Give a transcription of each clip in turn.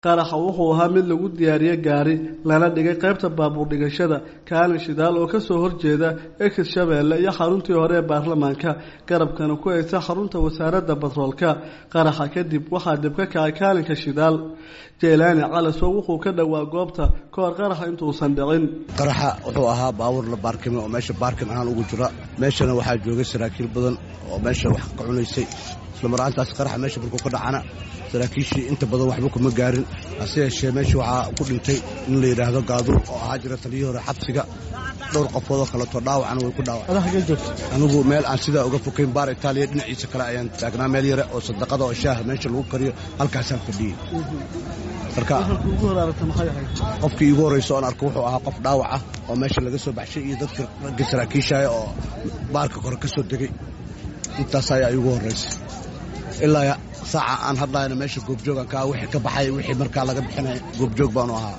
qaraxa wuxuu ahaa mid lagu diyaariye gaari lana dhigay qaybta baabuur dhigashada kaalin shidaal oo kasoo horjeeda ex shabeelle iyo xaruntii hore ee baarlamaanka garabkana ku haysa xarunta wasaaradda batroolka qaraxa kadib waxaa dib ka kacay kaalinka shidaal jeylaani calasow wuxuu ka dhowaa goobta ka hor qaraxa intuusan dhicin qaraxa wuxuu ahaa baabuur la baarkimay oo meesha baarkin ahaan ugu jira meeshana waxaa joogay saraakiil badan oo meesha wax ka cunaysay islamaraantaas qaraxa meesha markuu ka dhacana saraakiishii inta badan waxba kuma gaarin hase yeeshee meesha waxaa ku dhintay in la yidhaahdo gaaduur oo ahaa jira taliyii hore xabsiga dhowr qofoodoo kaleeto dhaawacana way ku dhaawaceen anigu meel aan sidaa uga fokayn baar itaaliya dhinaciisa kale ayaan taagnaa meel yare oo sadaqada oo shaaha meesha lagu kariyo halkaasaan fadhiyey marka qofkii iigu horraysa oon arko wuxuu ahaa qof dhaawac ah oo meesha laga soo baxshay iyo dadka ragga saraakiishaya oo baarka kore ka soo degay intaas ayaa iigu horraysa ilaa saaca aan hadlayna meesha goobjoogan kaa wixii ka baxay wixii markaa laga bixinaya goobjoog baanu ahaa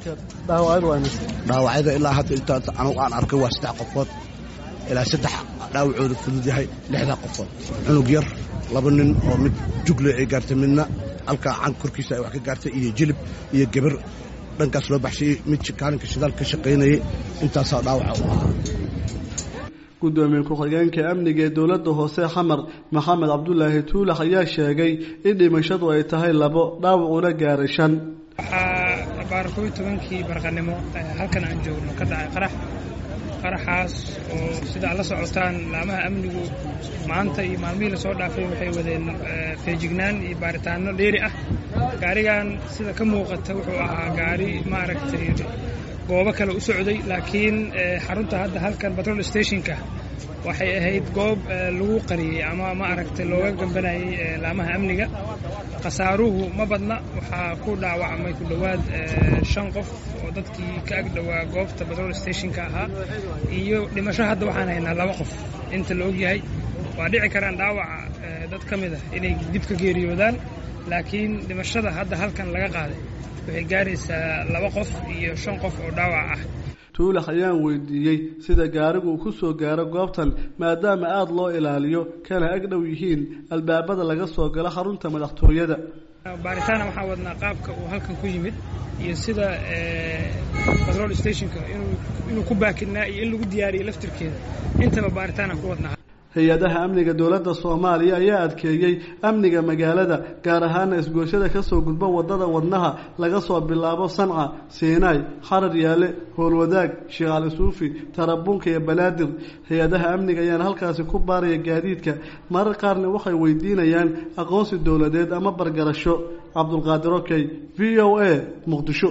dhaawacyada ilaa hadda intaa anugu aan arkay waa saddex qofood ilaa saddex dhaawacooda fudud yahay lixdaa qofood cunug yar laba nin oo mid jugle ay gaartay midna halkaa can korkiisa ay wax ka gaartay iyo jilib iyo gebar dhankaas loo baxshay mid kaalinka shidaal ka shaqaynayay intaasaa dhaawaca u ahaa gudoomiye ku-xigeenka amniga ee dowladda hoose xamar maxamed cabdulaahi tuulax ayaa sheegay in dhimashadu ay tahay labo dhaawacuna gaaray shan waxaa baar kob iyo tobankii barqanimo halkan aan joogno ka dhacay qarax qaraxaas oo sida ad la socotaan laamaha amnigu maanta iyo maalmihii lasoo dhaafay waxay wadeen feejignaan iyo baaritaano dheeri ah gaarigan sida ka muuqata wuxuu ahaa gaari maaragtay goobo kale u socday laakiin xarunta hadda halkan batrol stationka waxay ahayd goob lagu qariyey ama ma aragtay looga gambanayay laamaha amniga khasaaruhu ma badna waxaa ku dhaawacmay ku dhowaad shan qof oo dadkii ka ag dhowaa goobta batrol stationka ahaa iyo dhimasho hadda waxaan haynaa laba qof inta la ogyahay waa dhici karaan dhaawaca dad ka mid ah inay dib ka geeriyoodaan laakiin dhimashada hadda halkan laga qaaday waxay gaaraysaa laba qof iyo shan qof oo dhaawac ah tuulax ayaan weydiiyey sida gaarigu uu ku soo gaaro goobtan maadaama aada loo ilaaliyo kana ag dhow yihiin albaabada laga soo galo xarunta madaxtooyada baaritaana waxaa wadnaa qaabka uu halkan ku yimid iyo sida batrol stationka inuu ku baakinaa iyo in lagu diyaariyo laftirkeeda intaba baaritaanaan ku wadnaa hay-adaha amniga dowladda soomaaliya ayaa adkeeyey amniga magaalada gaar ahaana isgooshada kasoo gudba wadada wadnaha laga soo bilaabo sanca siinaay xarar yaale howlwadaag sheekh cali suufi tarabuunka iyo banaadir hay-adaha amniga ayaana halkaasi ku baaraya gaadiidka marar qaarna waxay weydiinayaan aqoonsi dowladeed ama bargarasho cabdulqaadir okey v o a muqdisho